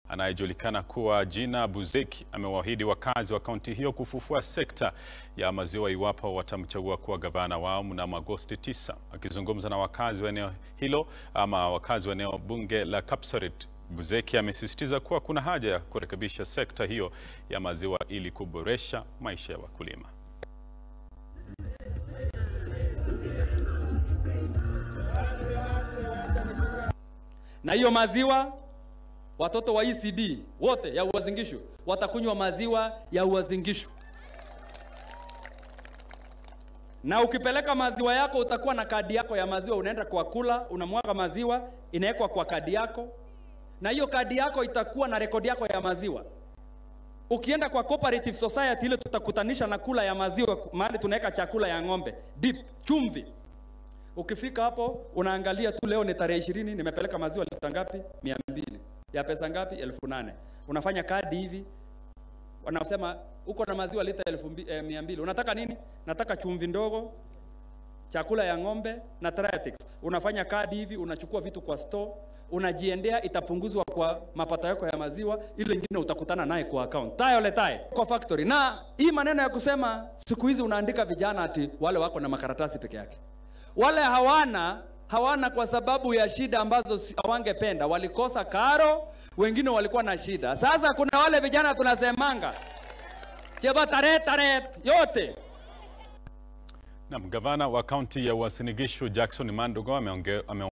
anayejulikana kuwa jina Buzeki amewaahidi wakazi wa kaunti hiyo kufufua sekta ya maziwa iwapo watamchagua kuwa gavana wao mnamo Agosti 9. Akizungumza na wakazi wa eneo hilo ama wakazi wa eneo bunge la Kapsaret, Buzeki amesisitiza kuwa kuna haja ya kurekebisha sekta hiyo ya maziwa ili kuboresha maisha ya wakulima. na hiyo maziwa watoto wa ECD wote ya Uasin Gishu watakunywa maziwa ya Uasin Gishu, na ukipeleka maziwa yako utakuwa na kadi yako ya maziwa, unaenda kwa kula, unamwaga maziwa, inawekwa kwa kadi yako, na hiyo kadi yako itakuwa na rekodi yako ya maziwa. Ukienda kwa cooperative society ile tutakutanisha na kula ya maziwa, mahali tunaweka chakula ya ng'ombe, dip, chumvi, Ukifika hapo unaangalia tu, leo ni tarehe ishirini, nimepeleka maziwa lita ngapi? mia mbili. Ya pesa ngapi? elfu nane. Unafanya kadi hivi, wanasema uko na maziwa lita elfu mbi, eh, mia mbili. Unataka nini? Nataka chumvi ndogo, chakula ya ng'ombe na Triatex. Unafanya kadi hivi, unachukua vitu kwa store, unajiendea, itapunguzwa kwa mapato yako ya maziwa, ile nyingine utakutana naye kwa account tayo letaye kwa factory. Na hii maneno ya kusema siku hizi unaandika vijana ati wale wako na makaratasi peke yake wale hawana hawana kwa sababu ya shida ambazo si- hawangependa, walikosa karo, wengine walikuwa na shida. Sasa kuna wale vijana tunasemanga cheba taret taret yote Naam, gavana wa kaunti ya Uasin Gishu Jackson Mandugo ameonge- ame